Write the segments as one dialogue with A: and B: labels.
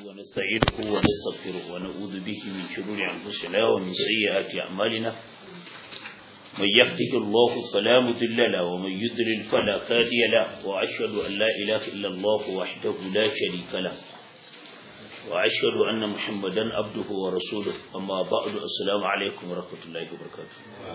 A: ونستعينه ونستغفره ونعوذ به من شرور أنفسنا ومن سيئات أعمالنا من يهده الله فلا مضل له ومن يضلل فلا هادي له وأشهد أن لا إله إلا الله وحده لا شريك له وأشهد أن محمدا عبده ورسوله أما بعد السلام عليكم ورحمة الله وبركاته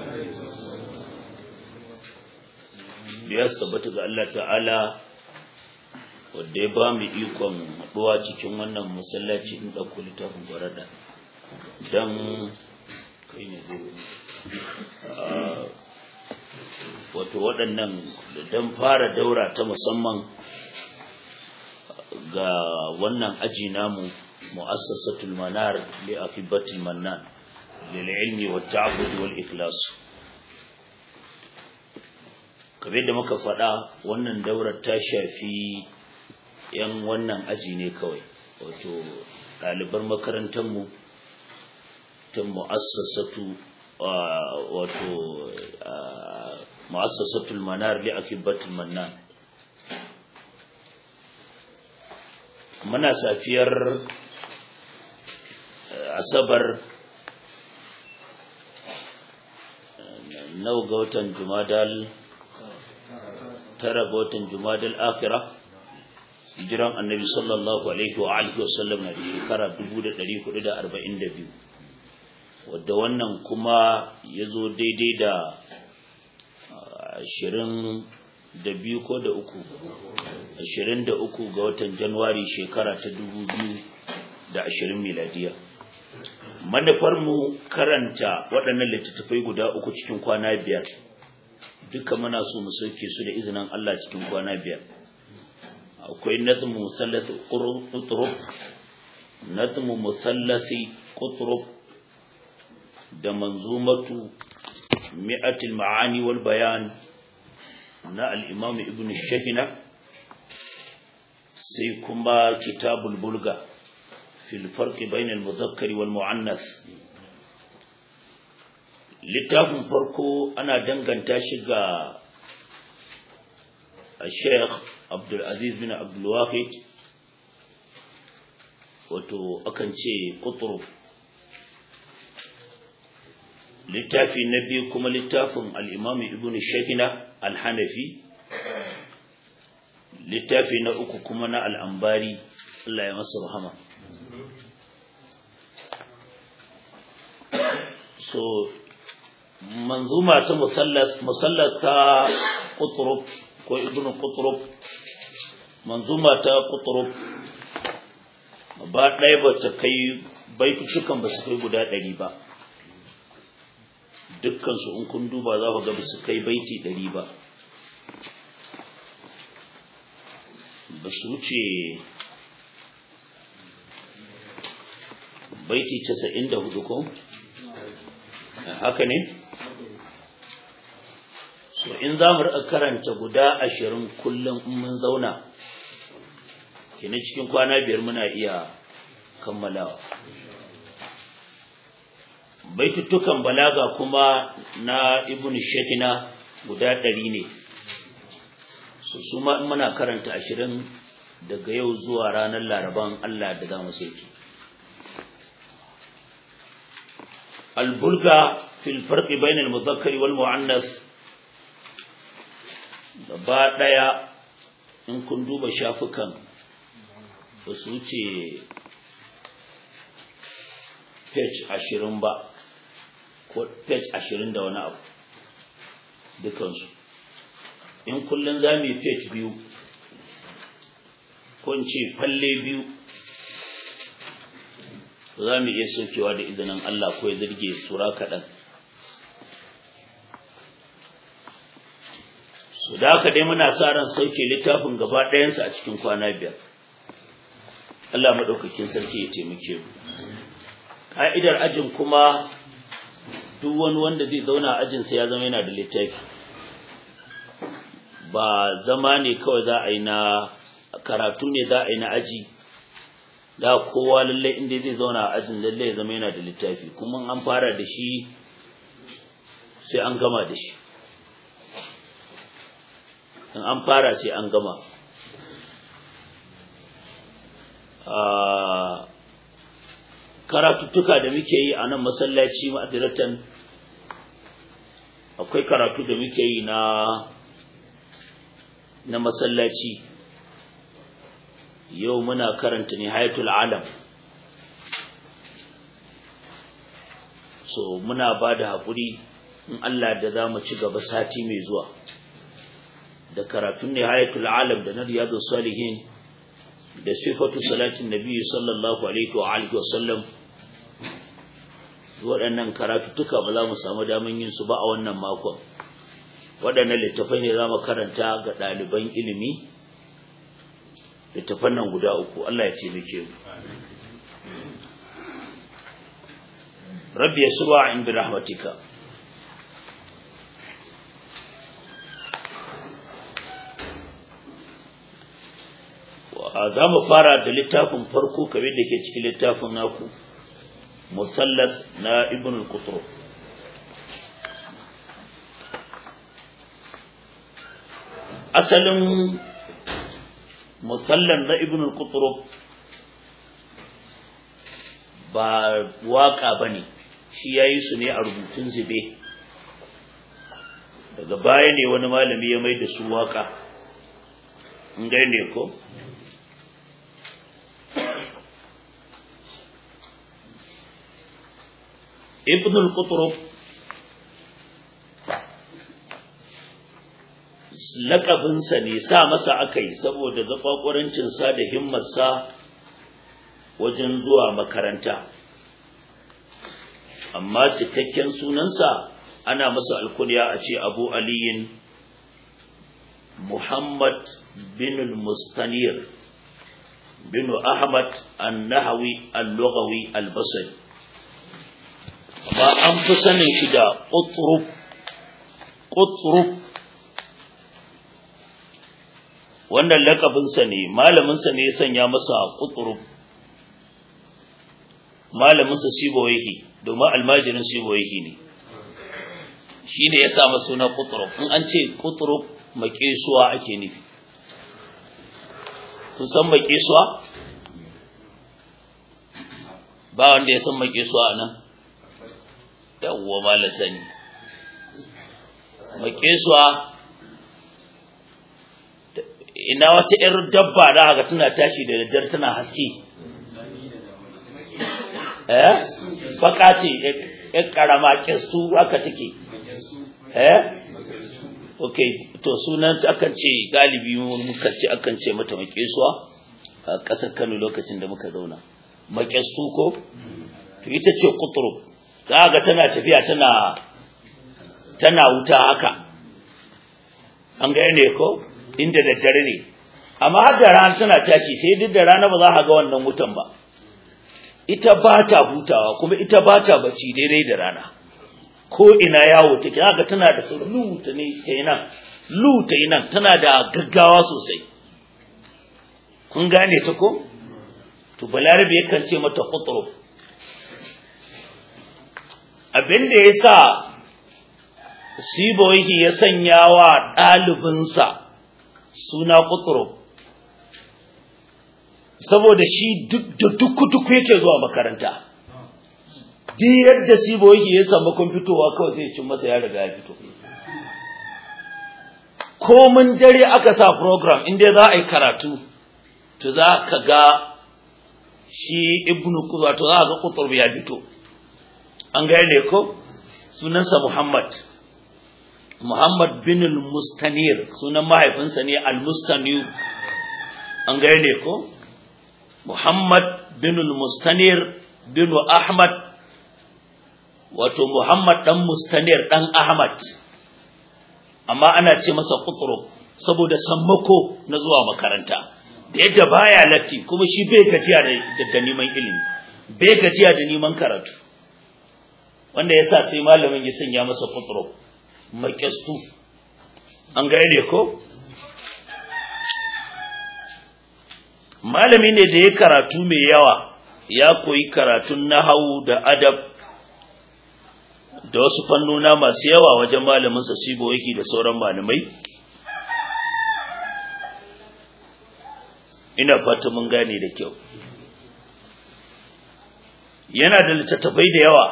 A: biya su tabbata ga Allah ta'ala wadda ya ba mu ikon haɗuwa cikin wannan masallaci in ɗauko littafin gwarada don kai ne wato waɗannan don fara daura ta musamman ga wannan aji namu mu'assasatul manar li akibatul mannan lil ilmi wat ta'abbud wal ikhlas kamar da muka faɗa wannan daurar ta shafi yan wannan aji ne kawai wato ɗaliban makarantarmu ta mu'assasatu wato mu'assasatul manar li akibatul mannan muna safiyar asabar nau ga watan jumadal tara ga watan jumadal akira hijiran annabi sallallahu alaihi wa alihi wa sallam na shekara 1442 wadda wannan kuma ya zo daidai da ashirin da biyu ko da uku ashirin da uku ga watan januwari shekara ta dubu biyu da ashirin miladiya manufarmu karanta waɗannan littattafai guda uku cikin kwana biyar duka muna so mu sauke su da izinin Allah cikin kwana biyar akwai nazmu musallasi qutrub nazmu musallasi qutrub da manzumatu mi'atil ma'ani wal bayan na al-imam ibn shahina sai kuma kitabul bulga fil farq bain al-mudhakkar wal mu'annath littafin farko ana danganta shi ga Sheikh Abdul Aziz bin Abdul Wahid wato akan ce Qutrub littafi na biyu kuma littafin al-Imam Ibn Shakina al-Hanafi littafi na uku kuma na al-Ambari Allah ya masa rahama so manzuma ta musallas musallas ta qutrub ko ibnu qutrub manzuma ta qutrub ba ɗaya ba ta kai baitutukan ba su kai guda ɗari ba dukkan su in kun duba za ku ga ba su kai baiti ɗari ba ba su wuce baiti casa'in da hudu ko haka ne so in za mu karanta guda ashirin kullum in mun zauna kini cikin kwana biyar muna iya kammalawa baitutukan balaga kuma na ibn shekina guda ɗari ne so su ma in muna karanta ashirin daga yau zuwa ranar laraban allah da za mu sauki البلغة في الفرق بين المذكر والمؤنث gaba ɗaya in kun duba shafukan ba su wuce page ashirin ba ko page ashirin da wani abu dukansu in kullum za mu yi page biyu ko in ce falle biyu za mu iya saukewa da izinin Allah ko ya zirge sura kaɗan. Su da haka dai muna sa ran sauke littafin gaba ɗayansa a cikin kwana biyar. Allah maɗaukakin sarki ya taimake mu. Ka'idar ajin kuma duk wani wanda zai zauna a ajinsa ya zama yana da littafi. Ba zama ne kawai za a yi na karatu ne za a yi na aji. da kowa lalle inda zai zauna a ajin lalle ya zama yana da littafi kuma an fara da shi sai an gama da shi in an fara sai an gama karatuttuka da muke yi a nan masallaci ma'adiratan akwai karatu da muke yi na na masallaci yau muna karanta nihayatul alam so muna ba da haƙuri in Allah da za mu ci gaba sati mai zuwa da karatun nihayatul alam da na riyadu salihin da sifatu salatin nabi sallallahu alaihi wa alihi wasallam waɗannan karatuttuka ba za mu samu daman yin su ba a wannan makon waɗannan littafai ne za mu karanta ga ɗaliban ilimi littafan nan guda uku Allah ya taimake mu rabbi yasra in bi rahmatika za mu fara da littafin farko kamar da ke cikin littafin naku musallas na ibn al-qutru asalin musallan na ibn al-qutru ba waka bane shi yayi su ne a rubutun zube daga baya ne wani malami ya mai da su waka in gane ko ibn al-qutrub laƙabinsa ne sa masa aka yi saboda gaɓaɓurancinsa da himmarsa wajen zuwa makaranta amma cikakken sunansa ana masa alkunya a ce abu aliyin muhammad bin mustanir bin ahmad an-nahawi al-lughawi al-basri ba an fi sanin shi da ƙuturub ƙuturub wannan lakabinsa ne malaminsa ne ya sanya masa ƙuturub malaminsa siboyihi domin almajirin siboyihi ne shi ne ya samu suna ƙuturub in an ce ƙuturub maƙesuwa ake nufi kun san maƙesuwa ba wanda ya san maƙesuwa a nan yawwa malam sani makesuwa ina wata ‘yar dabba da haka tana tashi da daddare tana haske eh baka ce ‘yar karama kestu haka take eh ok to sunan akan ce galibi muka ce akan ce mata makesuwa a ƙasar kano lokacin da muka zauna makestu ko to ita ce kuturub za ga tana tafiya tana tana wuta haka an ga ne ko inda daddare ne amma har da rana tana tashi sai duk da rana ba za ka ga wannan wutan ba ita ba ta hutawa kuma ita ba ta bacci daidai da rana ko ina yawo take za ga tana da su luta ne ta yi nan luta yi nan tana da gaggawa sosai kun gane ta ko to balarabe yakan ce mata kuturu abinda ya sa siboyi ya sanya wa ɗalibinsa suna kuturu saboda shi da duku-duku yake zuwa makaranta duk yadda siboyi ya samu kun fitowa kawai sai cin masa ya riga ya fito komin dare aka sa program inda za a yi karatu to za ka ga shi ibnu kuza to za ka ga kutur ya fito an gane ko sunansa Muhammad Muhammad bin al-Mustanir sunan mahaifinsa ne al-Mustanir an gane ko Muhammad bin al-Mustanir bin Ahmad wato Muhammad dan Mustanir dan Ahmad amma ana ce masa Qutrub saboda sammako na zuwa makaranta da yadda baya latti kuma shi bai gajiya da neman ilimi bai gajiya da neman karatu wanda yasa sai malamin ya sanya masa Qutrub maƙyastu an gane ko malami ne da ya karatu mai yawa ya koyi karatun nahawu da adab da wasu fannuna masu yawa wajen malaminsa sibo yake da sauran malamai ina fata mun gane da kyau yana da littattafai da yawa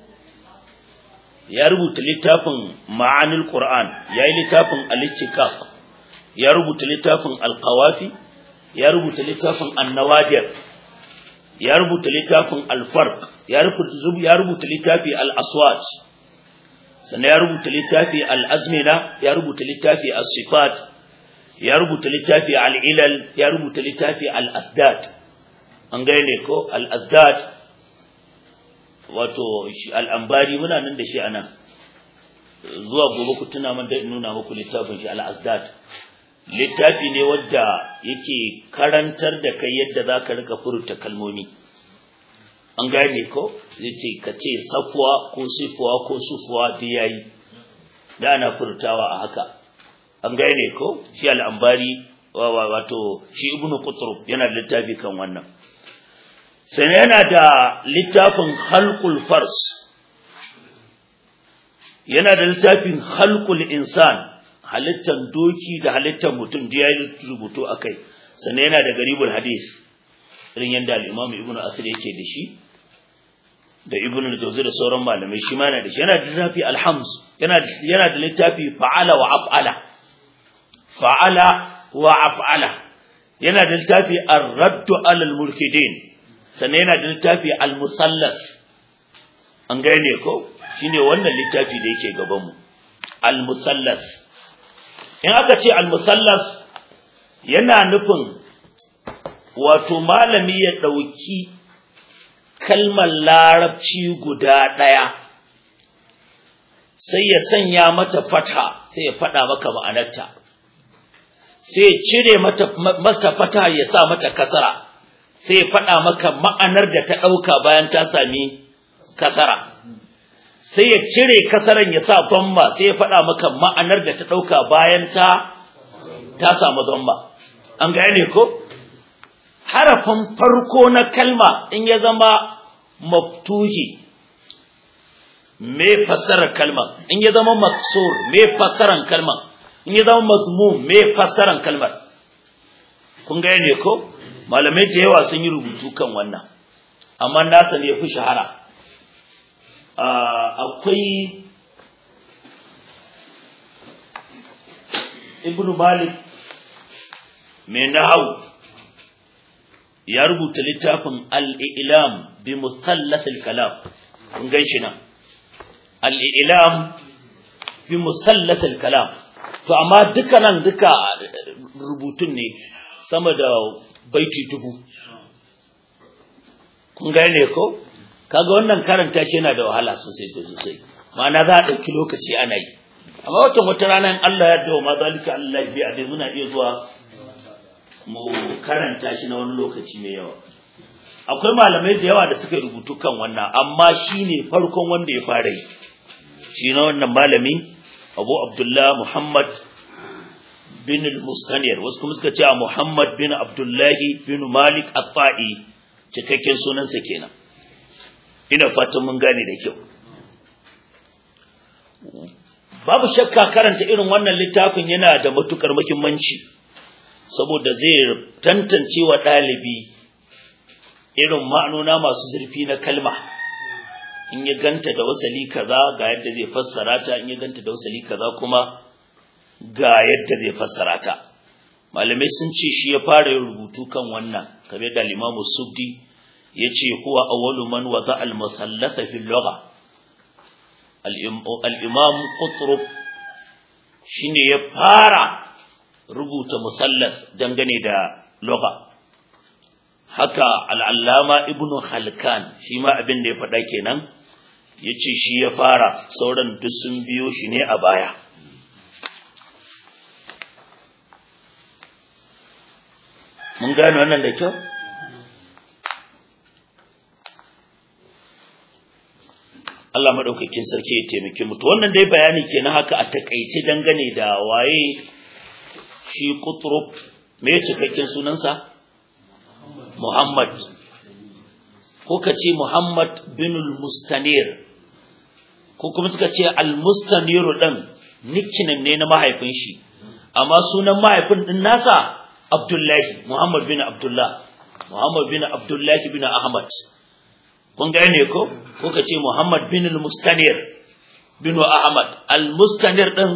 A: ya rubuta littafin ma'anil qur'an ya yi littafin al-istiqaq ya rubuta littafin al-qawafi ya rubuta littafin an-nawadir ya rubuta littafin al-farq ya rubuta ya rubuta littafi al-aswat sannan ya rubuta littafi al-azmina ya rubuta littafi as-sifat ya rubuta littafi al-ilal ya rubuta littafi al-asdad an gane ko al-asdad wato al-ambari muna nan da shi anan zuwa gobe ku tuna man da nuna muku littafin shi al-asdad littafi ne wanda yake karantar da kai yadda zaka rika furta kalmomi an gane ko yace ka ce safwa ko sifwa ko sufuwa da yayi da ana furtawa a haka an gane ko shi al'ambari wato shi ibnu qutrub yana da littafi kan wannan sai yana da littafin khalqul fars yana da littafin khalqul insan halittan doki da halittan mutum da yayi rubutu akai sannan yana da garibul hadith irin yanda al-imam ibnu asir yake da shi da ibnu al-jawzi da sauran malamai shi ma yana da shi yana da littafi al-hamz yana yana da littafi fa'ala wa af'ala fa'ala wa af'ala yana da littafi ar-radd 'ala al-mulkidin sannan yana da littafi al-musallas an gane ko shine wannan littafi da yake gaban mu al-musallas in aka ce al-musallas yana nufin wato malami ya dauki kalmar larabci guda daya sai ya sanya mata fata sai ya fada maka ma'anarta sai ya cire mata mata fata ya sa mata kasara sai ya fada maka ma'anar da ta dauka bayan ta sami kasara sai ya cire kasaran ya sa dhamma sai ya fada maka ma'anar da ta dauka bayan ta ta samu dhamma an gane ko harafin farko na kalma in ya zama maftuhi me fassarar kalma in ya zama maksur me fassarar kalma in ya zama mazmum me fassarar kalmar kun ga ne ko malamai da yawa sun yi rubutu kan wannan amma nasa ne fi shahara akwai ibn malik mai nahau ya rubuta littafin al-ilam bi musallas al-kalam kun gan shi nan al-ilam bi musallas al-kalam to amma duka nan duka rubutun ne sama da baiti dubu kun gane ko kaga wannan karanta shi yana da wahala sosai sosai ma'ana za a ɗauki lokaci ana yi amma watan wata rana in Allah ya dawo ma zalika Allah bi a dai muna iya zuwa mu karanta shi na wani lokaci mai yawa akwai malamai da yawa da suka rubutu kan wannan amma shine farkon wanda ya fara yi shi na wannan malami Abu Abdullah Muhammad bin al-Mustanir wasu kuma suka ce Muhammad bin Abdullah bin Malik At-Ta'i cikakken sunansa kenan ina fatan mun gane da kyau babu shakka karanta irin wannan littafin yana da matukar muhimmanci saboda zai tantance wa ɗalibi irin ma'anona masu zurfi na kalma in ya ganta da wasali kaza ga yadda zai fassara ta in ya ganta da wasali kaza kuma ga yadda zai fassara ta malamai sun ce shi ya fara yin rubutu kan wannan kamar da limamu suddi ya ce huwa awwalu man wada al-musallasa fi lugha al-imam qutrub shine ya fara rubuta musallas dangane da lugha haka al'allama ibnu halkan shi ma abin da ya faɗa kenan ya ce shi ya fara sauran duk sun biyo shi ne a baya mun gane wannan da kyau Allah maɗaukakin sarki ya taimake mutu wannan dai bayani kenan haka a takaice dangane da waye shi kutrub me cikakken sunansa Muhammad ko ka ce Muhammad bin mustanir ko kuma suka ce al-mustanir din nickname ne na mahaifin shi amma sunan mahaifin din nasa Abdullahi Muhammad bin Abdullah Muhammad bin Abdullahi bin Ahmad kun gane ko ko ka ce Muhammad bin al-Mustanir bin Ahmad al-Mustanir din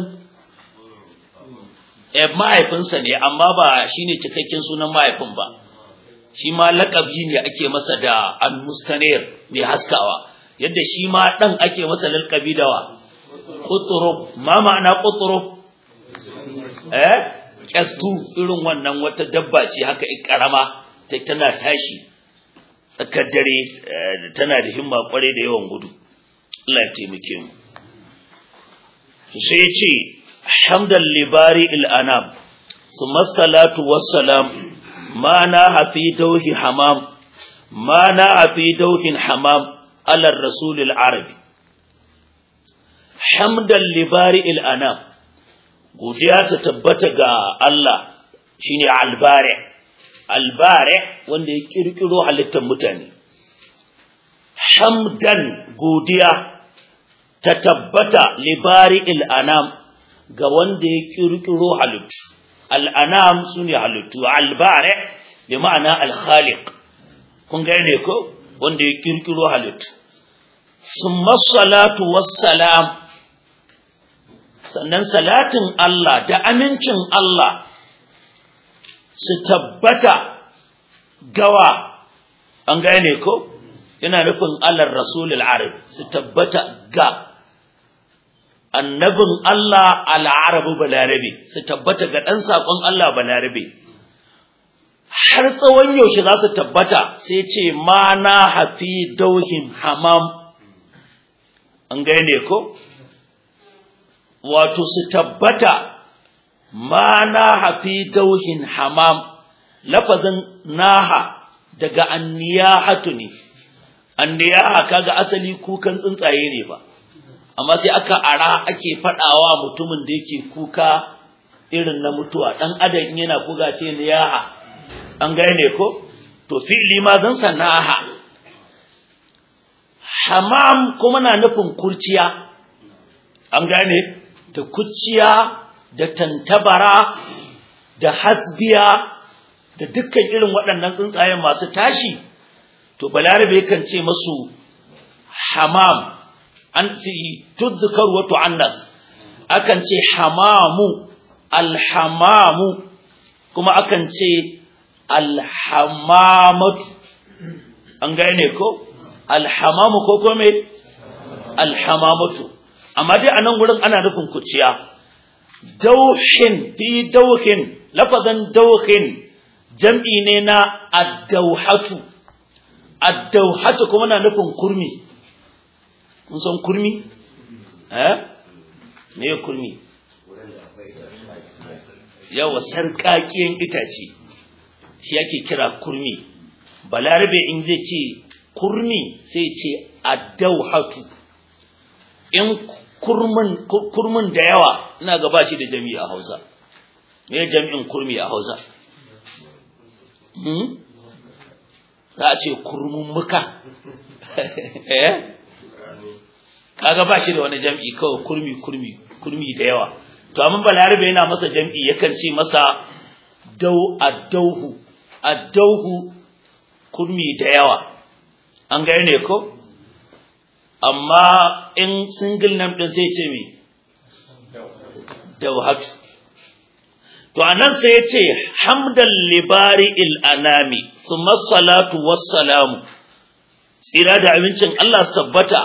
A: eh mahaifinsa ne amma ba shine cikakken sunan mahaifin ba shi ma laƙabi ne ake masa da al-Mustanir mai haskawa yadda shi ma dan ake masa laƙabi da wa qutrub ma ma'ana qutrub eh kyastu irin wannan wata dabba ce haka karama tana tashi tsakar dare tana da himma kwarai da yawan gudu Allah ya taimake mu sai ya ce hamdan libari il'anam summa salatu wassalam ma na hafi dauhi hamam ma na hafi dauhin hamam alar rasulil arabi hamdan libari il'anam godiya ta tabbata ga Allah shine albari albare wanda ya kirkiro halittar mutane hamdan godiya ta tabbata libari al'anam ga wanda ya kirkiro halittu al'anam su ne halittu albare bi ma'ana alkhaliq kun gane ko wanda ya kirkiro halittu summa salatu wassalam sannan salatin Allah da amincin Allah su tabbata gawa an gane ko yana nufin alar rasulul arab su tabbata ga annabin Allah al'arabu balarabe su tabbata ga ɗan saƙon Allah balarabe har tsawon yaushe za su tabbata sai ce ma na hafi dauhin hamam an gane ko wato su tabbata ma naha fi dauhin hamam lafazin naha daga anniyahatu ne anniyaha kaga asali kukan tsuntsaye ne ba amma sai aka ara ake fadawa mutumin da yake kuka irin na mutuwa dan adam yana kuga ce niyaha an gane ko to fi'li ma zan sanaha hamam kuma na nufin kurciya an gane da kuciya da tantabara da hasbiya da dukkan irin waɗannan tsuntsayen masu tashi to balarabe kan ce masu hamam an ci tudzukar wato annas akan ce hamamu alhamamu kuma akan ce alhamamatu an gane ko alhamamu ko kome alhamamatu amma dai a nan wurin ana nufin kuciya dauhin fi dauhin lafazan dauhin jam'i ne na addauhatu addauhatu kuma na nufin kurmi kun san kurmi eh me kurmi yawa sarƙaƙiyan itace shi yake kira kurmi balarabe in zai ce kurmi sai ce addauhatu in kurmin kurmin da yawa ina ga ba shi da jami'i a Hausa me jami'in kurmi a Hausa hmm za a ce kurmun muka eh kaga ba shi da wani jami'i kawai kurmi kurmi kurmi da yawa to amma balarabe yana masa jami'i yakan ce masa dau addauhu addauhu kurmi da yawa an gane ko amma in single name din sai ce me dawhatu to anan sai ya ce hamdan libari il anami thumma salatu wassalamu tsira da abincin Allah su tabbata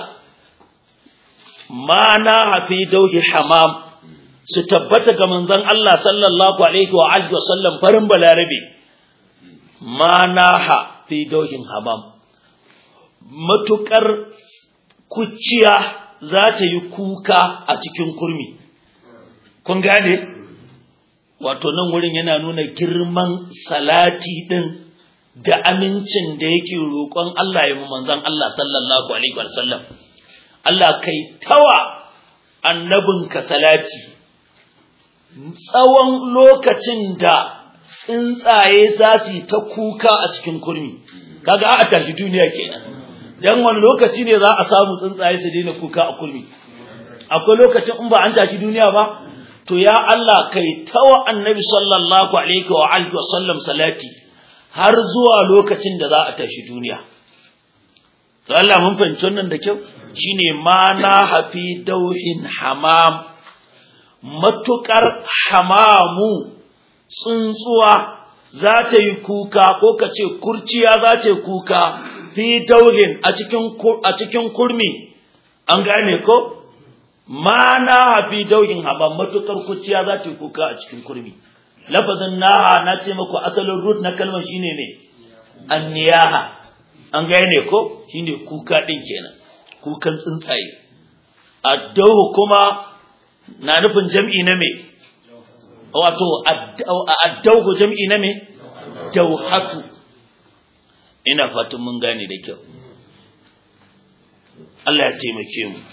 A: ma na hafi dauhi hamam su tabbata ga manzon Allah sallallahu alaihi wa alihi wasallam farin balarabe ma na hafi dauhin hamam matukar kuciya za ta yi kuka a cikin kurmi kun gane wato nan wurin yana nuna girman salati din da amincin da yake roƙon Allah ya manzon Allah sallallahu alaihi wasallam Allah kai tawa annabinka salati tsawon lokacin da tsuntsaye za su ta kuka a cikin kurmi kaga a tashi duniya kenan dan wani lokaci ne za a samu tsuntsaye su daina kuka a kurmi akwai lokacin in ba an tashi duniya ba to ya Allah kai tawa annabi sallallahu alaihi wa alihi wa sallam salati har zuwa lokacin da za a tashi duniya to Allah mun fahimci wannan da kyau shine ma na hafi dauhin hamam matukar hamamu tsuntsuwa za ta yi kuka ko ka ce kurciya za ta yi kuka fi dauhin a cikin a cikin kurmi an gane ko ma na hafi dauhin hamam matukar kurciya za ta yi kuka a cikin kurmi lafazin naha na ce muku asalin root na kalmar shine ne anniyaha an gane ko shine kuka din kenan kukan tsuntsaye addahu kuma na nufin jam'i na me wato addahu jam'i na me dauhatu ina fatan mun gane da kyau Allah ya taimake mu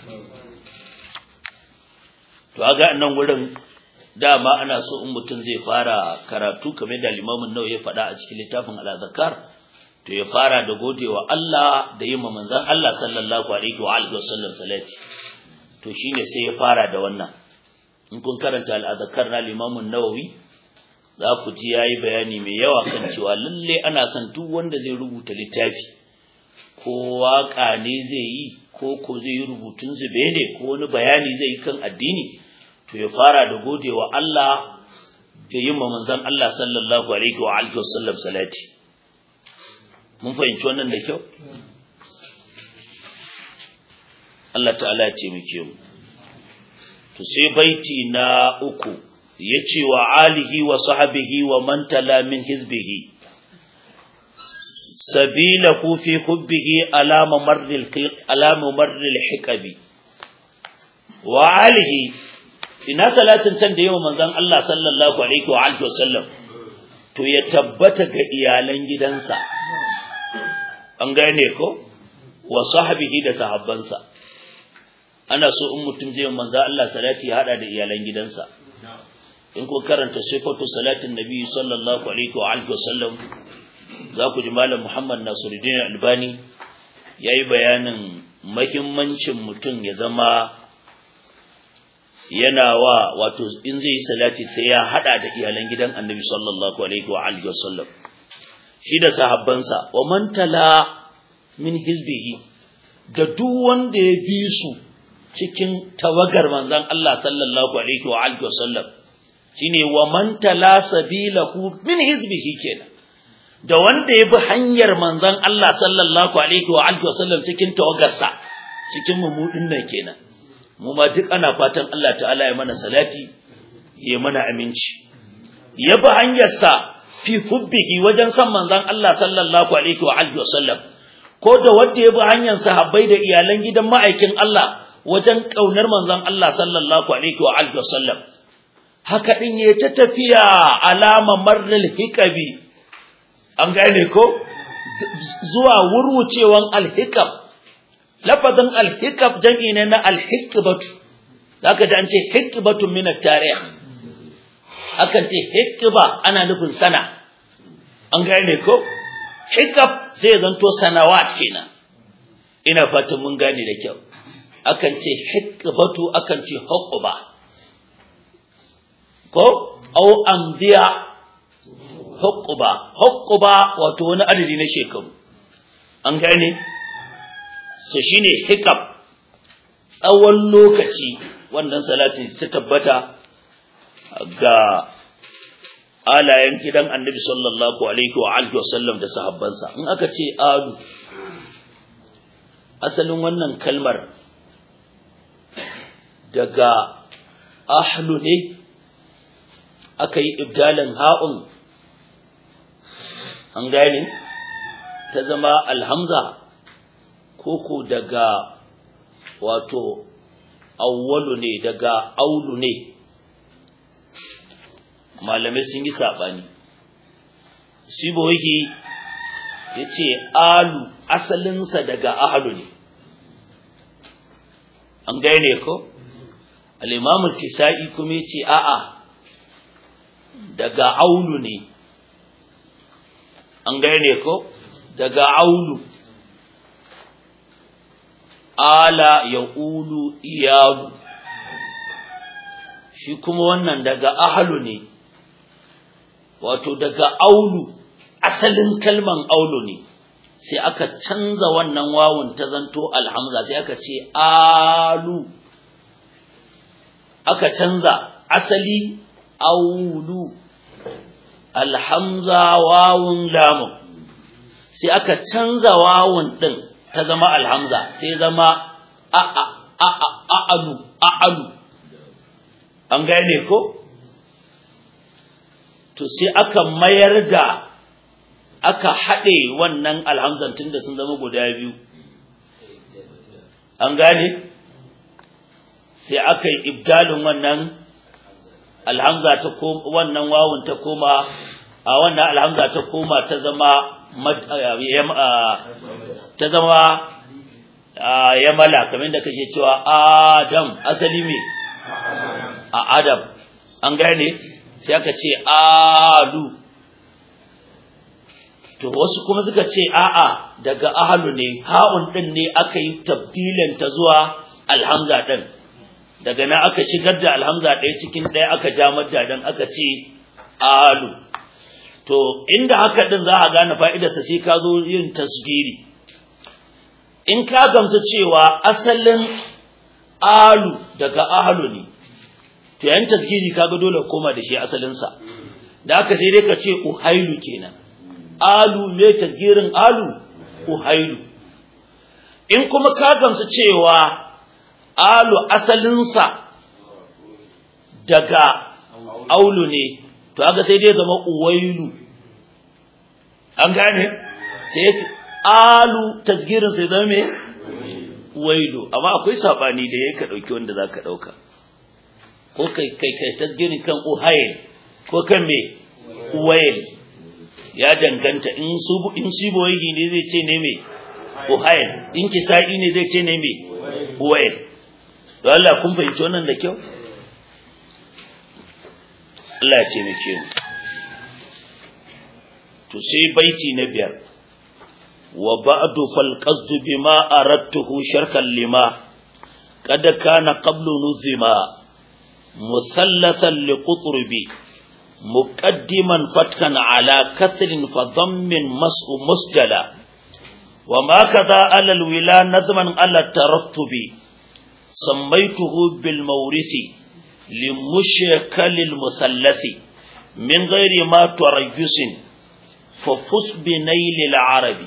A: to aga nan wurin dama ana so in mutum zai fara karatu kamar da limamin nawa ya faɗa a cikin littafin al-zakar to ya fara da godewa Allah da yin manzon Allah sallallahu alaihi wa alihi wasallam salati to shine sai ya fara da wannan in kun karanta al-azkar na limamin nawawi za ku ji yayi bayani mai yawa kan cewa lalle ana son duk wanda zai rubuta littafi ko waka ne zai yi ko ko zai yi rubutun zube ne ko wani bayani zai yi kan addini to ya fara da godewa Allah da yin manzon Allah sallallahu alaihi wa alihi wasallam salati mun fahimci wannan da kyau Allah ta'ala ya taimake mu to sai baiti na uku yace wa alihi wa sahbihi wa man tala min hizbihi sabilahu fi hubbihi ala mamarril ala mamarril hikabi wa alihi ina salatin can da yawa manzon Allah sallallahu alaihi wa alihi wasallam to ya tabbata ga iyalan gidansa an gane ko wa sahbihi da sahabbansa ana so in mutum zai manzo Allah salati ya hada da iyalan gidansa in ko karanta sifatu salatin nabi sallallahu alaihi wa alihi wasallam za ku ji malam Muhammad Nasiruddin Albani yayi bayanin muhimmancin mutum ya zama yana wa wato in zai yi salati sai ya hada da iyalan gidan annabi sallallahu alaihi wa alihi wasallam shi da sahabbansa wa man tala min hizbihi da duk wanda ya bi su cikin tawagar manzon Allah sallallahu alaihi wa alihi wasallam shine wa man tala sabilahu min hizbihi kenan da wanda ya bi hanyar manzon Allah sallallahu alaihi wa alihi wasallam cikin tawagarsa cikin mumudin nan kenan mu ma duk ana fatan Allah ta'ala ya mana salati ya mana aminci ya bi hanyarsa fi hubbihi wajen san manzon Allah sallallahu alaihi wa alihi wasallam ko da wanda ya bi hanyar sahabbai da iyalan gidan ma'aikin Allah wajen kaunar manzon Allah sallallahu alaihi wa alihi wasallam haka din ya ta tafiya alama marril hikabi an gane ko zuwa wurwucewan alhikam lafazin alhikab jam'i ne na alhikbatu zaka ji an ce hikbatu min at-tarikh akan ce hikba ana nufin sana an gane ko hikab zai zanto sanawat kenan ina fatan mun gane da kyau akan ce hikbatu akan ce huqba ko au anbiya huqba huqba wato wani adadi na shekaru an gane so shine hikab tsawon lokaci wannan salatin ta tabbata ga alayen gidan annabi sallallahu alaihi wa alihi wasallam da sahabbansa in aka ce alu asalin wannan kalmar daga ahlu ne aka yi ibdalin ha'un an gane ta zama alhamza koko daga wato awwalu ne daga aulu ne malamai sun yi saɓani sibohi ya ce alu asalinsa daga ahalu ne an gane ko al'imamul kisa'i kuma ya ce a'a daga aulu ne an gane ko daga aulu ala ya ulu iyalu shi kuma wannan daga ahalu ne wato daga aulu asalin kalman aulu ne sai aka canza wannan wawun ta zanto alhamza sai aka ce alu aka canza asali aulu alhamza wawun lamun sai aka canza wawun din ta zama alhamza sai zama a a a a a'alu a'alu an gane ko to sai aka mayar da aka haɗe wannan alhamzan tun da sun zama guda biyu an gane sai aka yi ibdalin wannan alhamza ta koma wannan wawun ta koma a wannan alhamza ta koma ta zama ta zama yamala kamar da kake cewa adam asali me a adam an gane sai aka ce alu to wasu kuma suka ce a'a daga ahalu ne ha'un din ne aka yi tabdilin ta zuwa alhamza din daga nan aka shigar da alhamza ɗaya cikin ɗaya aka ja madda dan aka ce alu to inda haka din za a gane fa'idarsa sai ka zo yin tasgiri in ka gamsu cewa asalin alu daga ahalu ne to yayin tasgiri kaga dole koma da shi asalinsa da aka sai dai ka ce uhailu kenan alu me tasgirin alu uhailu in kuma ka gamsu cewa alu asalinsa daga aulu ne to haka sai dai zama uwailu an gane sai alu tasgirin sai zama me uwailu amma akwai sabani da yake dauki wanda zaka dauka ko kai kai kai tasgirin kan uhail ko kan me uwail ya danganta in su in siboyi ne zai ce ne me uhail in kisa'i ne zai ce ne me uwail don Allah kun fahimci wannan da kyau Allah ya ce muke mu to sai baiti na biyar wa ba'du fal qasdu bima aradtuhu sharkan lima qad kana qablu nuzima musallathan liqutrubi muqaddiman fatkan ala kasrin fa dhammin mas'u musjala وما كذا على الولا نظما على الترتب سميته بالمورث لمشكل المثلث من غير ما تريس ففس بنيل العربي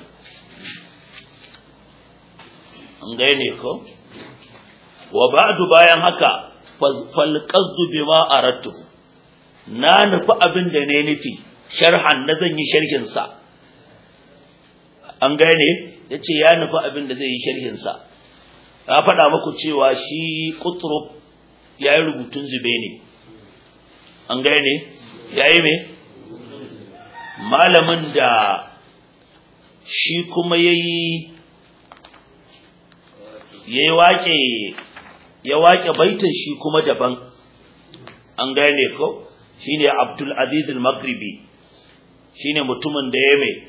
A: gane ko wa ba'du bayan haka fal qasdu bima aradtu na nufi abin da ne nufi sharhan na zan yi sharhin sa an gane yace ya nufi abin da zai yi sharhin sa na faɗa muku cewa shi qutrub ya yi rubutun zube ne an gane ya yi me malamin da shi kuma ya yi ya waƙe ya waƙe baitin shi kuma daban an gane ko shi ne abdulaziz al-maghribi shi ne mutumin da ya mai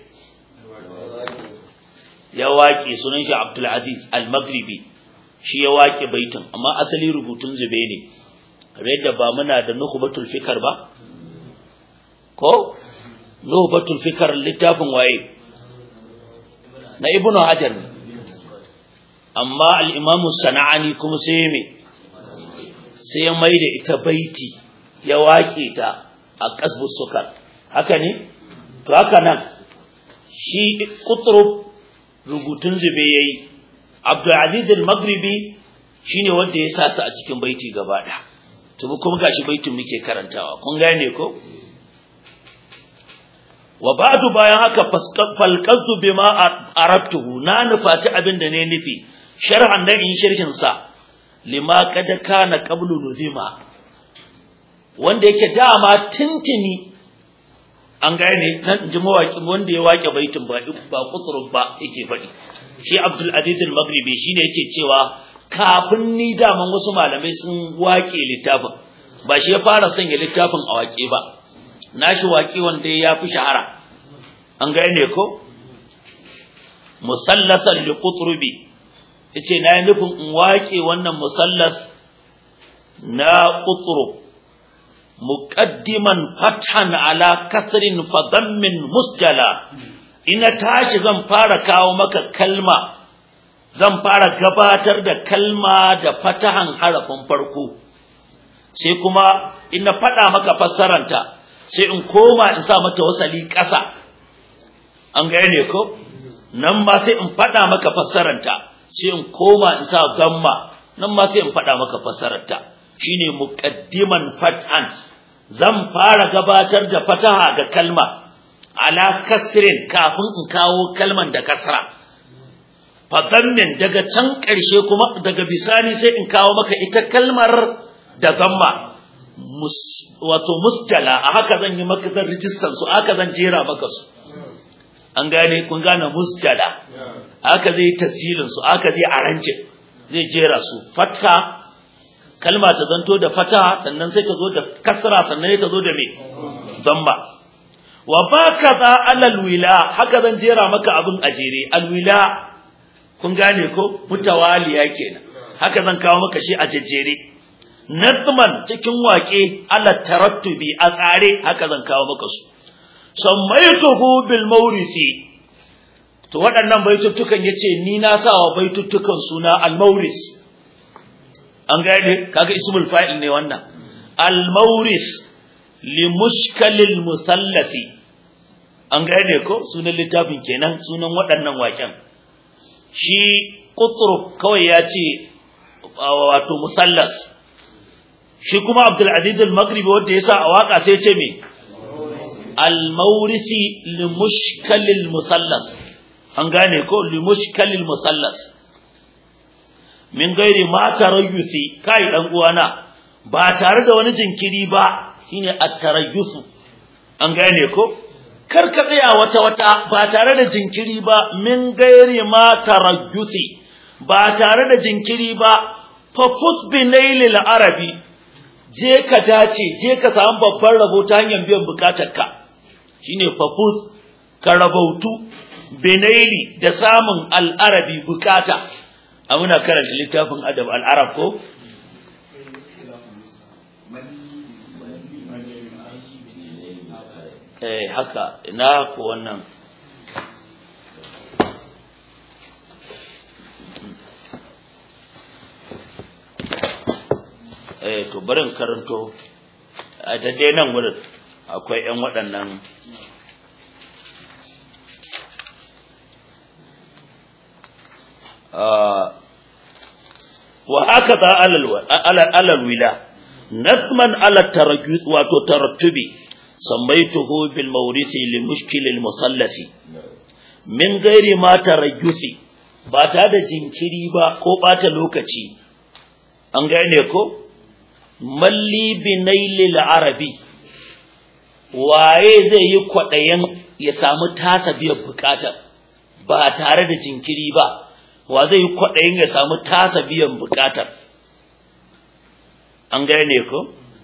A: ya waƙe sunan shi abdulaziz al-maghribi shi ya waƙe baitin amma asali rubutun zube ne kamar yadda ba muna da nuhubatul fikar ba ko nuhubatul fikar littafin waye na ibnu hajar ne amma al-imamu sana'ani kuma sai me sai ya mai da ita baiti ya waƙe ta a kasbu sukar haka ne to haka nan shi kutrub rubutun zube yayi Abdulaziz al-Maghribi shine wanda ya sa su a cikin baiti gaba ɗaya. To kuma gashi baitin muke karantawa. Kun gane ko? Wa ba'du bayan haka falqazu bima arabtuhu na nufati abin da ne nufi sharhan da in shirkin sa lima kad kana qablu nuzima wanda yake dama tintini an gane nan ji mawaki wanda ya wake baitin ba ba kuturub ba yake faɗi shi Abdul Aziz al-Maghribi shine yake cewa kafin ni daman wasu malamai sun wake littafin ba shi ya fara sanya littafin a wake ba nashi wake wanda ya fi shahara an gane ko musallasan li qutrubi yace na yi nufin in wake wannan musallas na qutrub muqaddiman fathan ala kasrin fa dammin musjala ina tashi zan fara kawo maka kalma zan fara gabatar da kalma da fatahan harafin farko sai kuma ina faɗa maka fassaranta sai in koma in sa mata wasali ƙasa an gane ko nan ma sai in faɗa maka fassaranta sai in koma in sa gamma nan ma sai in faɗa maka fassararta shine muqaddiman fat'an zan fara gabatar da fataha ga kalma ala kasrin kafin in kawo kalman da kasra fadammin daga can ƙarshe kuma daga bisani sai in kawo maka ita kalmar da zamma wato mustala a haka zan yi maka zan rijistan su haka zan jera maka su an gane kun gane mustala haka zai tasjilin su haka zai arance zai jera su fatha kalma ta zanto da fata sannan sai ta zo da kasra sannan ta zo da me zamma wa baka za alal wila haka zan jera maka abin a jere alwila kun gane ko mutawaliya kenan haka zan kawo maka shi a jejjere nazman cikin waƙe ala tarattubi a tsare haka zan kawo maka su sammaituhu bil mawrisi to waɗannan baituttukan yace ni na sawa baituttukan suna al mawris an gane kaga ismul fa'il ne wannan al mawris li mushkalil musallasi an gane ko sunan littafin kenan sunan waɗannan waƙen shi qutrub kawai ya ce wato musallas shi kuma abdul aziz al-maghribi wanda yasa a waka sai ce me al-mawrisi li mushkalil musallas an gane ko li mushkalil musallas min gairi ma tarayyusi kai dan uwana ba tare da wani jinkiri ba shine at-tarayyusu an gane ko kar ka tsaya wata wata ba tare da jinkiri ba min gairi ma tarayyusi ba tare da jinkiri ba fa fut bi nailil arabi je ka dace je ka samu babban rabo ta hanyar biyan bukatarka shine fa fut ka rabautu binaili da samun al'arabi bukata a muna karanta littafin adab al'arab ko eh haka ina ko wannan eh to barin karanto a daidai nan wurin akwai ƴan waɗannan wa hakaza alal alal wila nasman ala tarakkut wato tarattubi sammaituhu bil mawrisi li mushkil al musallasi min gairi ma tarayyusi ba ta da jinkiri ba ko bata lokaci an gane ko malli binailil arabi waye zai yi kwaɗayen ya samu tasa biyan bukata ba tare da jinkiri ba wa zai yi kwaɗayin ya samu tasa biyan bukatar an gane ko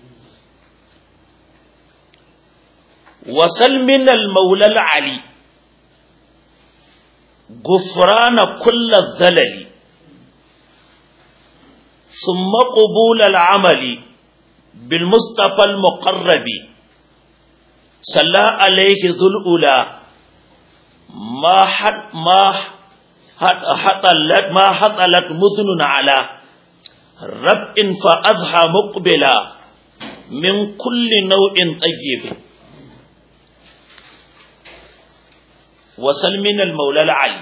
A: wasal min al-maula ali gufrana kullu zalali ثم قبول العمل بالمصطفى المقرب صلى عليه ذو الأولى ما حد ما حطلت ما حطلت مذن على رب فأضحى مقبلا من كل نوع طيب وسل من المولى العلي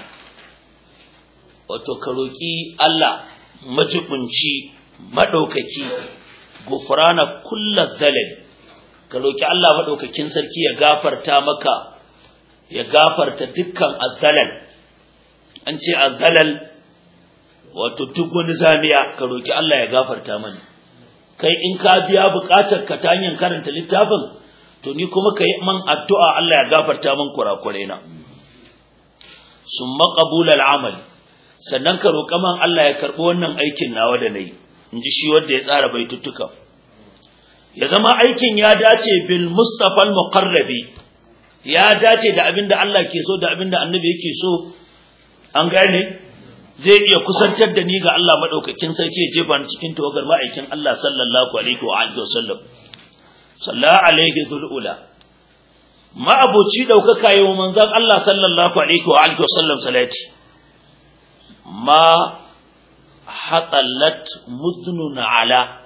A: وتكروكي الله majibunci madaukaki gufrana kullu zalal ka roki Allah madaukakin sarki ya gafarta maka ya gafarta dukkan azzalal an ce azzalal wato duk wani zamiya ka roki Allah ya gafarta mani kai in ka biya bukatar ka ta hanyar karanta littafin to ni kuma kai man addu'a Allah ya gafarta min kurakurai na summa qabul al-amal sannan ka roƙa man Allah ya karɓi wannan aikin nawa da nayi in ji shi wanda ya tsara baituttuka ya zama aikin ya dace bil mustafa al muqarrabi ya dace da abinda Allah ke so da abinda annabi yake so an gane zai iya kusantar da ni ga Allah madaukakin sarki ya jefa ni cikin tawagar ma'aikin Allah sallallahu alaihi wa alihi wasallam sallallahu alaihi dhul ula ma'aboci daukaka yau manzon Allah sallallahu alaihi wa alihi wasallam salati ma hatalat mudnun ala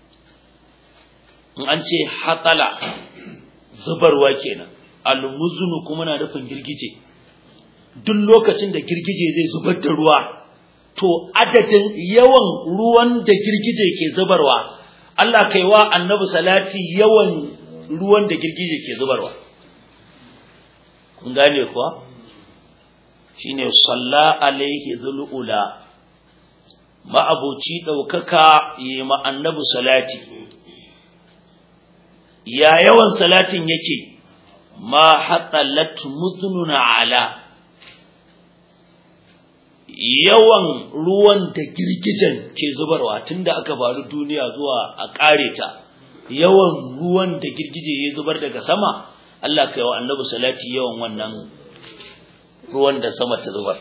A: in an ce hatala zubarwa kenan almuznu kuma na nufin girgije duk lokacin da girgije zai zubar da ruwa to adadin yawan ruwan da girgije ke zubarwa Allah kai wa annabi salati yawan ruwan da girgije ke zubarwa kun gane kuwa shine salla alaihi dhulula ma'abuci daukaka yi ma annabi salati ya yawan salatin yake ma hatalat mudnun ala yawan ruwan da girgijen ke zubarwa tunda aka faru duniya zuwa a kare ta yawan ruwan da girgije ya zubar daga sama Allah kai wa annabi salati yawan wannan ruwan da sama ta zubar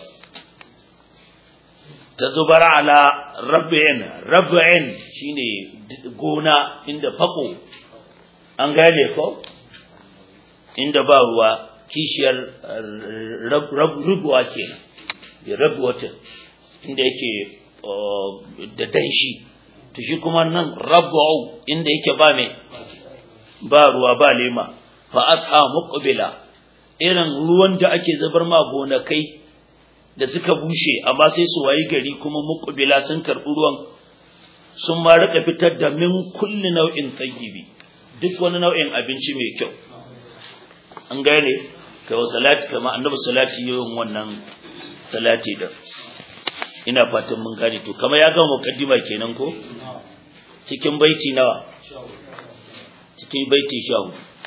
A: ta zubar ala rabbin rabbin shine gona inda fako an gane ko inda ba ruwa kishiyar rubuwa kenan ya rabu wata inda yake da danshi to shi kuma nan rabu inda yake ba mai ba ruwa ba lema fa asha muqbila irin ruwan da ake zubar ma gonakai da suka bushe amma sai su wayi gari kuma muqbila sun karbi ruwan sun ma rika fitar da min kulli nau'in tayyibi duk wani nau'in abinci mai kyau an gane kai wa salati kama annabi salati yayin wannan salati da ina fatan mun gane to kama ya gama mukaddima kenan ko cikin baiti nawa cikin baiti sha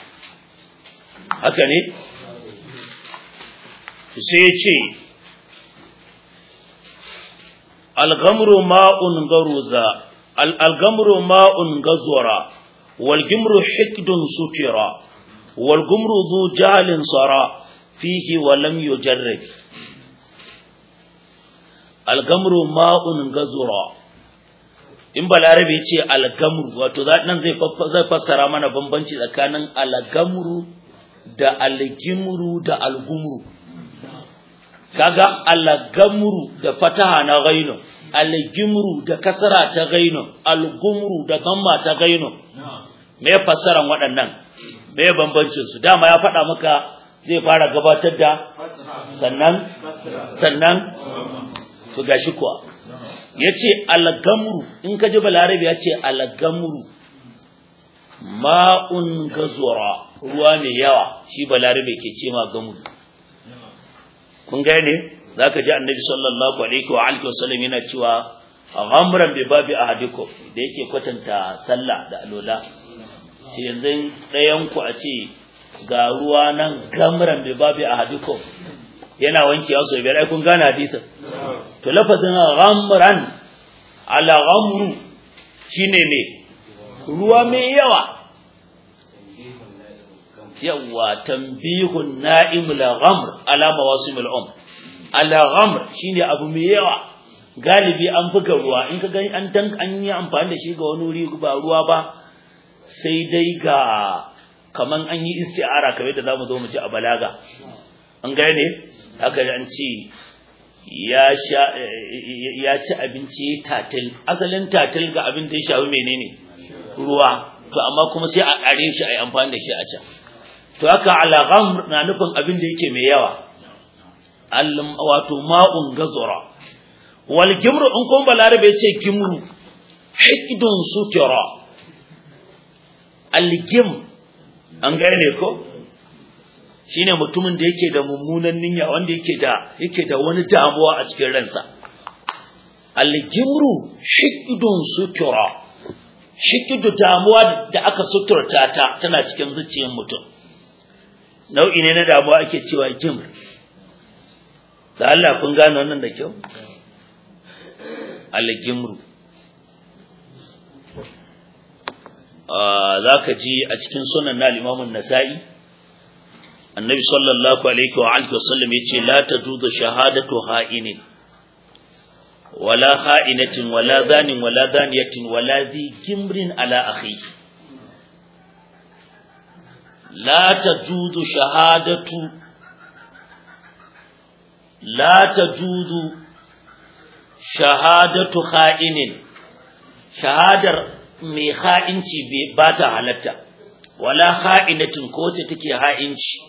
A: haka ne sai ya ce algamru ma'un garuza algamru ma'un gazura walgimru hikdun sutira walgumru zu jahalin sara fihi wa lam yujarrib algamru ma'un gazura in balarabe ce algamru wato nan zai zai fassara mana bambanci tsakanin algamru da algimru da algumru kaga algamru da fataha na gaino algimru da kasara ta gaino algumru da gamma ta gaino me fassaran waɗannan me bambancin su dama ya faɗa maka zai fara gabatar da sannan sannan to gashi kuwa yace algamru in ka ji balarabi yace algamru ma'un gazura ruwa mai yawa shi balarabe ke ce ma gamru kun gane zaka ji annabi sallallahu alaihi wa alihi wasallam yana cewa ghamran bi babi ahadikum da yake kwatanta sallah da alola ce yanzu ɗayan ku a ce ga ruwa nan gamran bi babi ahadikum yana wanke wasu biyar ai kun gane hadisin to lafazin ghamran ala ghamru shine ne ruwa mai yawa yawa tanbihun na'im la ghamr ala mawasim al um ala ghamr shine abu mai yawa galibi an buga ruwa in ka gani an dan an yi amfani da shi ga wani wuri ba ruwa ba sai dai ga kaman an yi isti'ara kamar da zamu zo mu ji a balaga an gane haka an ce ya sha ya ci abinci tatil asalin tatil ga abin da ya shafi menene ruwa to amma kuma sai a kare shi a yi amfani da shi a can to haka alagham na nufin abin da yake mai yawa allam wato ma'un gazura wal gimru in kun balarabe yace gimru hikdun sutura al gim an gane ko shine mutumin da yake da mummunan niyya wanda yake da yake da wani damuwa a cikin ransa al-gimru hikdun sutura hikdu damuwa da aka suturta ta tana cikin zuciyar mutum nau'i ne na damuwa ake cewa gimr da Allah kun gane wannan da kyau al-gimru za ka ji a cikin sunan na limamun nasa'i annabi sallallahu alaihi wa alihi wasallam yace la tajuzu shahadatu ha'inin wala ha'inatin wala zanin wala zaniyatin wala zi kimrin ala akhi la tajudu shahadatu la tajudu shahadatu kha'inin shahadar mai ha'inci ba ta halatta wala ha'inatin ko wacce take ha'inci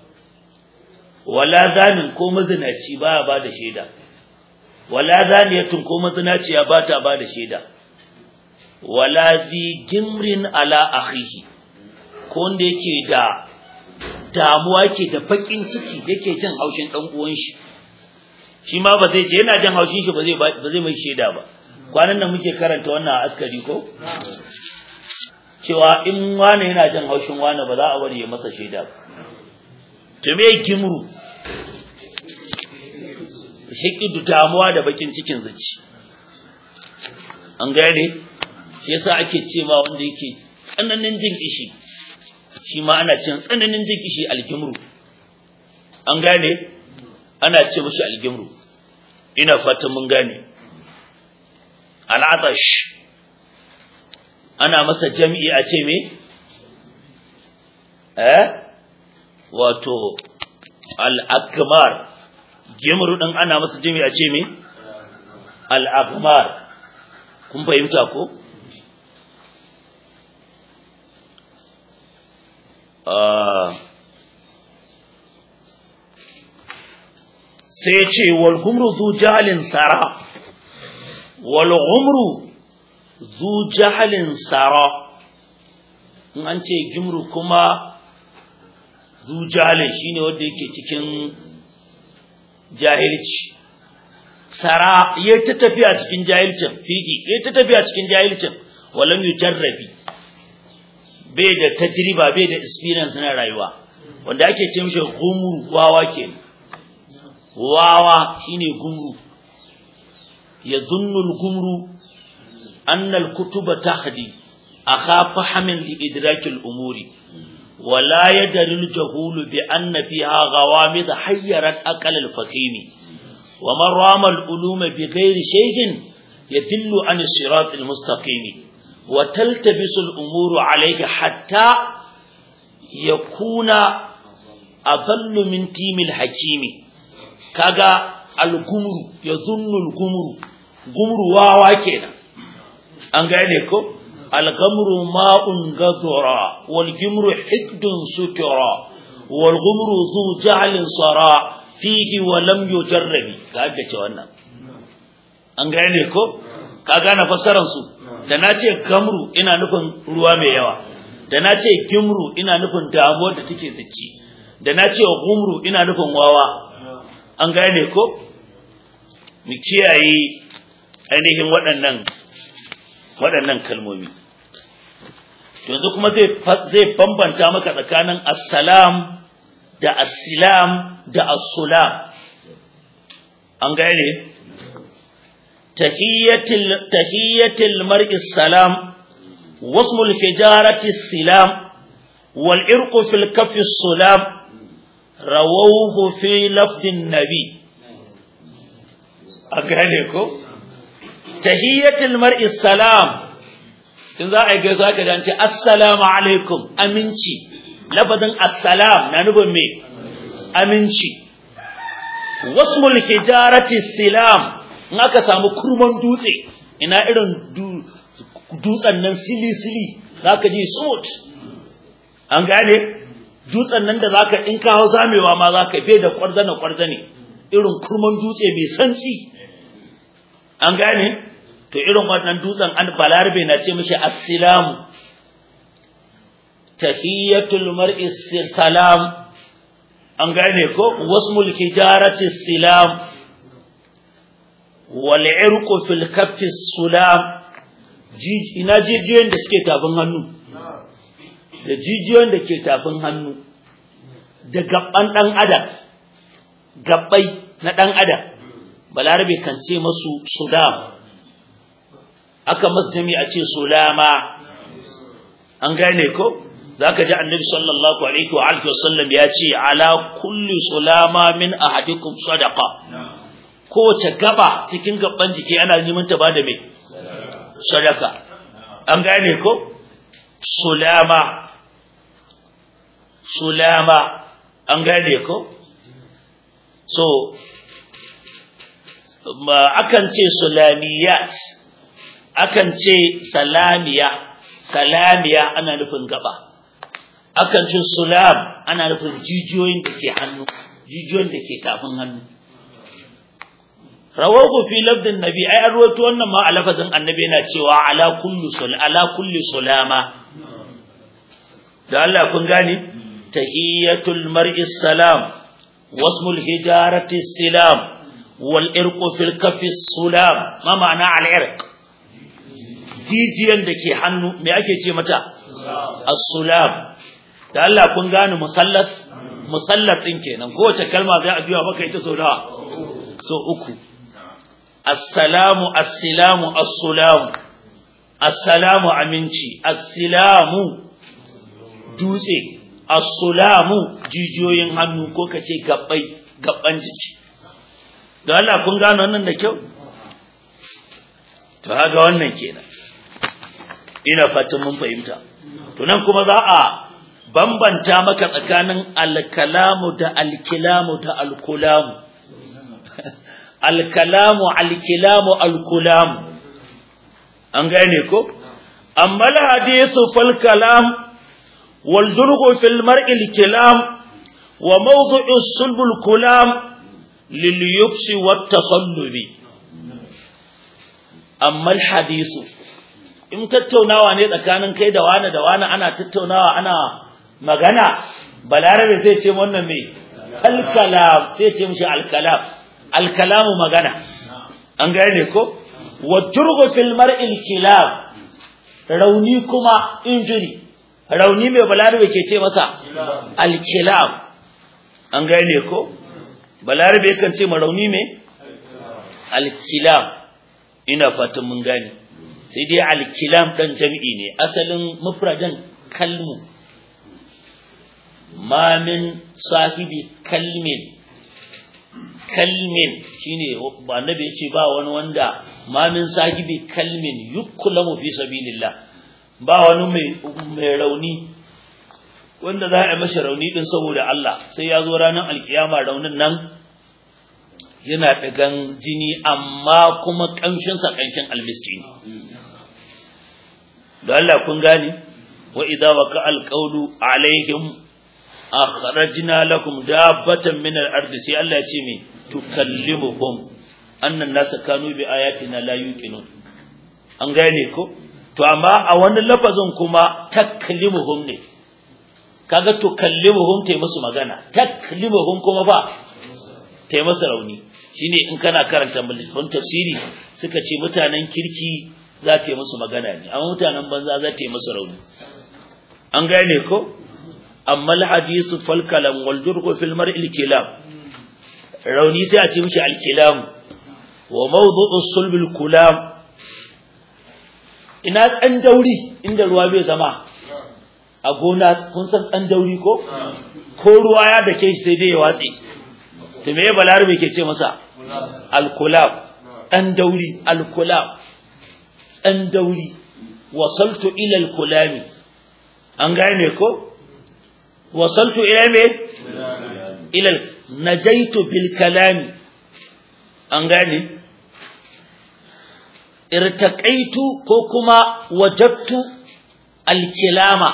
A: wala zanin ko mazinaci ba ba da shaida wala zaniyatun ko mazinaciya ba ta ba da shaida wala zi gimrin ala akhihi ko wanda yake da damuwa yake da bakin ciki yake jin haushin dan uwan shi shi ma ba zai je yana jin haushin shi ba zai ba zai mai shaida ba kwanan nan muke karanta wannan askari ko cewa in wani yana jin haushin wani ba za a bari ya masa shaida ba to me gimru shakidu damuwa da bakin cikin zuci an gane shi yasa ake ce ma wanda yake tsananin jin kishi shi ma ana cin tsananin jin kishi algimru an gane ana ce mushi algimru ina fatan mun gane al'atash ana masa jami'i a ce me eh wato al-akmar gemuru din ana masa jami a ce me al-akmar kun fahimta ko sai ce wal gumru zu jahalin sara wal gumru zu jahalin sara in an ce gimru kuma zu jahalin shine wanda yake cikin jahilci sara ya ta tafiya cikin jahilcin fiki ya ta tafiya cikin jahilcin walam yujarrabi bai da tajriba bai da experience na rayuwa wanda ake ce mishi gumru wawa ke wawa shine gumru ya dunnul gumru annal kutuba tahdi akha fahamin li idrakil umuri ولا يدر الجهول بأن فيها غوامض حيرت أقل الفقيم ومن رام العلوم بغير شيء يدل عن الصراط المستقيم وتلتبس الأمور عليه حتى يكون أضل من تيم الحكيم كذا الغمر يظن الغمر غمر واوا كده an gane ko الغمر ماء غدرا والجمر حقد سكرا والغمر ذو جعل صرا فيه ولم يجرب kaga ce wannan an gane ko ka gane fasaran su da nace gamru ina nufin ruwa mai yawa da nace gimru ina nufin damuwar da take tsici da nace gumru ina nufin wawa an gane ko mu kiyaye ainihin waɗannan waɗannan kalmomi yanzu kuma zai zai bambanta maka tsakanin assalam da assilam da assulam an gane tahiyatul tahiyatul mar'i salam wasmul hijarati silam wal irqu fil kaffi sulam rawawhu fi lafdin nabi an gane ko tahiyatul mar'i salam in za a yi gaisa ka dace assalamu alaikum aminci labadin assalam na nufin me aminci wasmul hijarati silam in aka samu kurman dutse ina irin dutsen nan sili sili zaka ji smooth an gane dutsen nan da zaka in ka hau zamewa ma zaka bai da kwarzana kwarzane irin kurman dutse mai santsi an gane to irin wannan dutsen an balarbe na ce mishi assalamu tahiyatul mar'i salam an gane ko wasmul hijarati salam wal irqu fil kaffi sulam ina jijiyoyin da suke tafin hannu da jijiyoyin da ke tafin hannu da gabban dan adam gabbai na dan adam balarabe kan ce masu sudam aka masu jami'a ce sulama an gane ko zaka ji annabi sallallahu alaihi wa alihi wasallam ya ce ala kulli sulama min ahadikum sadaqa kowace gaba cikin gaban jiki ana neman ta bada mai sadaka an gane ko sulama sulama an gane ko so akan ce sulamiyat akan ce salamiya salamiya ana nufin gaba akan ce sulam ana nufin jijiyoyin da ke hannu jijiyoyin da ke tafin hannu rawahu fi labdin nabi ai an rawaito wannan ma a lafazin annabi yana cewa ala kullu sul ala kulli sulama da Allah kun gane tahiyatul mar'i salam wasmul hijarati salam wal irqu fil kafi sulam ma ma'ana al irq jijiyan da ke hannu me ake ce mata as-sulam da Allah kun gane musallas musallas din kenan kowace kalma zai a biya maka ita sau nawa so uku assalamu assalamu assalamu assalamu aminci assalamu dutse assalamu jijiyoyin hannu ko kace gabbai gabban jiki da Allah kun gano wannan da kyau to haka wannan kenan ina fatan mun fahimta to nan kuma za a bambanta maka tsakanin alkalamu da alkilamu da alkulamu alkalamu alkilamu alkulamu an gane ko amma alhadithu fal kalam wal durgu fil mar'i alkilam wa mawdu'u sulb alkulam lil yubsi wat tasallubi amma alhadithu in tattaunawa ne tsakanin kai da wani da wani ana tattaunawa ana magana balarabe sai ce wannan me alkalam sai ce mishi alkalam alkalamu magana an gane ko waturgu fil mar'il kilam rauni kuma injury rauni mai balarabe ke ce masa alkilam an gane ko balarabe kan ce ma rauni mai alkilam ina fatan mun gane sai dai alkilam dan jami'i ne asalin mufradan kalmu ma min sahibi kalmin kalmin shine annabi yace ba wani wanda ma min sahibi kalmin yuklamu fi sabilillah ba wani mai mai rauni wanda za a masa rauni din saboda Allah sai ya zo ranar alkiyama raunin nan yana dagan jini amma kuma kanshin sa kanshin almiski ne da Allah kun gane wa idza waqa alqawlu alaihim akhrajna lakum dabbatan min al-ard sai Allah ya ce me tukallimuhum annan nasa kanu bi ayatina la yuqinun an gane ko to amma a wani lafazin kuma taklimuhum ne kaga tukallimuhum tai musu magana taklimuhum kuma ba tai musu rauni shine in kana karanta littafin tafsiri suka ce mutanen kirki za ta yi musu magana ne amma mutanen banza za ta yi musu rauni an gane ko amma alhadisu fal kalam wal jurhu fil mar'il kilam rauni sai a ce mishi al kilam wa mawdu'u sulbil kulam ina tsan dauri inda ruwa bai zama a gona kun san tsan dauri ko ko ruwa ya dake shi sai dai ya watse to me balarabe ke ce masa al kulam dan dauri al kulam tsan dauri wasaltu ila al kulami an gane ko wasaltu ila me ila najaitu bil kalami an gane irtaqaitu ko kuma wajadtu al kilama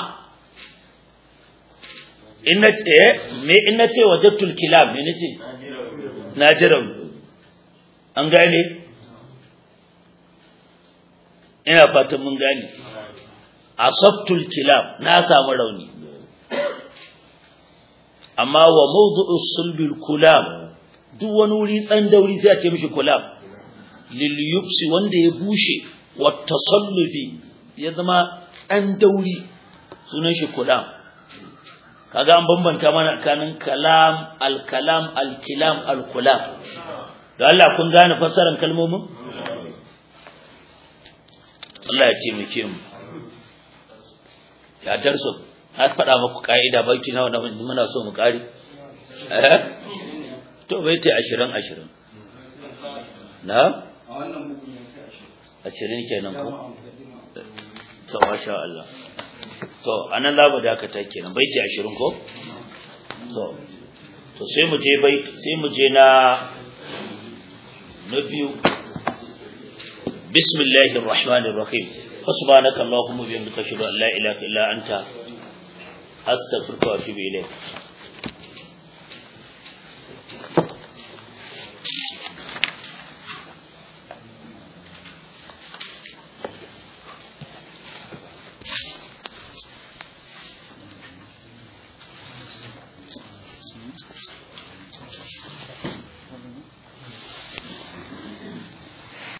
A: inna ce me inna ce wajadtu al kilam me nace najiram an gane ina fatan mun gane asabtu al kilam na samu rauni amma wa mawdu'u sulbil kulam duk wani wuri tsan dauri sai a ce mishi kulam lil yubsi wanda ya bushe wa tasallubi ya zama tsan dauri sunan shi kulam kaga an bambanta mana tsakanin kalam al kalam al kilam al kulam da Allah kun gane fassarar kalmomin Allah ya taimake mu ya darso na faɗa muku ƙa'ida baiki nawa na muna so mu ƙari eh to bai ta ashirin ashirin na ashirin kenan ko to masha Allah to anan za mu dakata kenan bai ta ashirin ko to to sai mu je bai sai mu je na na biyu bismillahir rahmanir rahim subhanaka allahumma bihamdika ashhadu an la ilaha illa anta astaghfiruka wa atubu ilayk